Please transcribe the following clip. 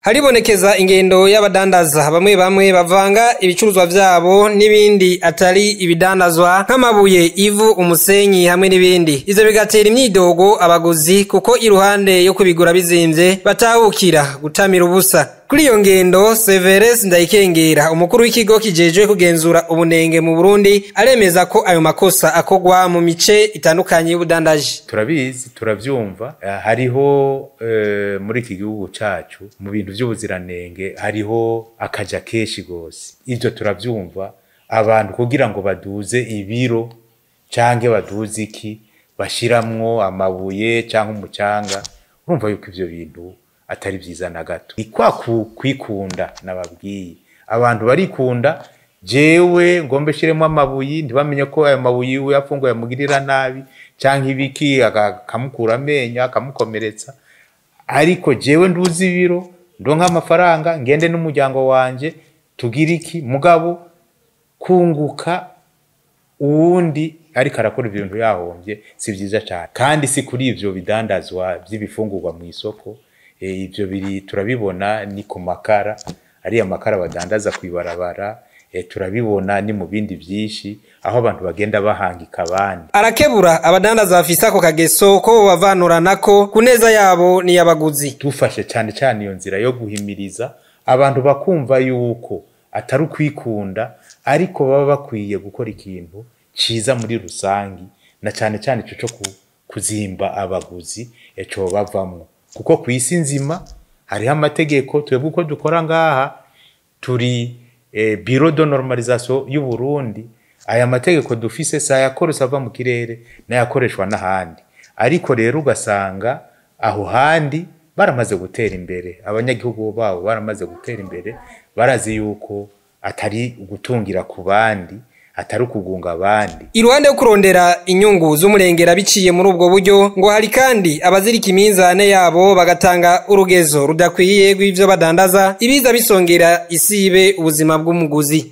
haribonekeza ingendo y'abadandaza bamwe bamwe bavanga ibicuruzwa vyabo n'ibindi atari ibidandazwa nk'amabuye ivu umusenyi hamwe n'ibindi ivyo bigatera imyidogo abaguzi kuko iruhande yo kubigura bizimvye batahukira gutamira ubusa kuri iyo ngendo Severus Ndayikengera umukuru w'ikigo kijejwe kugenzura ubunenge mu Burundi aremeza ko ayo makosa akogwa mu mice itandukanye y'ubudandaji turabizi turavyumva eh, hariho eh, muri iki gihugu cacu mu bintu vy'ubuziranenge hariho akaja kenshi gose ivyo turavyumva abantu kugira ngo baduze ibiro canke baduze iki bashiramwo amabuye canke umucanga urumva yuko ivyo bintu atari vyiza na gato ni kwa ku- kwikunda nababwiye abantu barikunda jewe ngombe shiremo amabuyi ntibamenye ko ayo mabuyi iwe afunguye amugirira nabi canke ibiki aka- akamukura amenyo akamukomeretsa ariko jewe nduzi ibiro ndonka amafaranga ngende n'umuryango wanje tugire iki mugabo kunguka uwundi ariko arakora ibintu yahombye si vyiza cane kandi si kuri ivyo bidandazwa vy'ibifungurwa mu isoko e, ivyo biri turabibona ni ku makara ariya makara badandaza kw'ibarabara e, turabibona ni mu bindi vyinshi aho abantu bagenda bahangika abandi arakebura abadandaza bafise ako kageso ko bobavanuranako ku neza yabo n'iy'abaguzi dufashe cyane cyane iyo nzira yo guhimiriza abantu bakumva yuko atari ukwikunda ariko baba bakwiye gukora ikintu ciza muri rusangi na cyane cyane ico co ku- kuzimba abaguzi eco bavamwo kuko ku isi nzima hariho amategeko twebwe uko dukora ngaha turi eh, biro de normalisation y'u Burundi aya mategeko dufise si ayakoresa ava mu kirere n'ayakoreshwa n'ahandi ariko rero ugasanga aho handi baramaze gutera imbere abanyagihugu babo baramaze gutera imbere barazi yuko atari ugutungira ku bandi atari ukugunga abandi iruhande yo kurondera inyungu z'umurengera biciye muri ubwo buryo ngo hari kandi abazirika iminzane yabo bagatanga urugezo rudakwiye rw'ivyo badandaza ibiza bisongera isibe ubuzima bw'umuguzi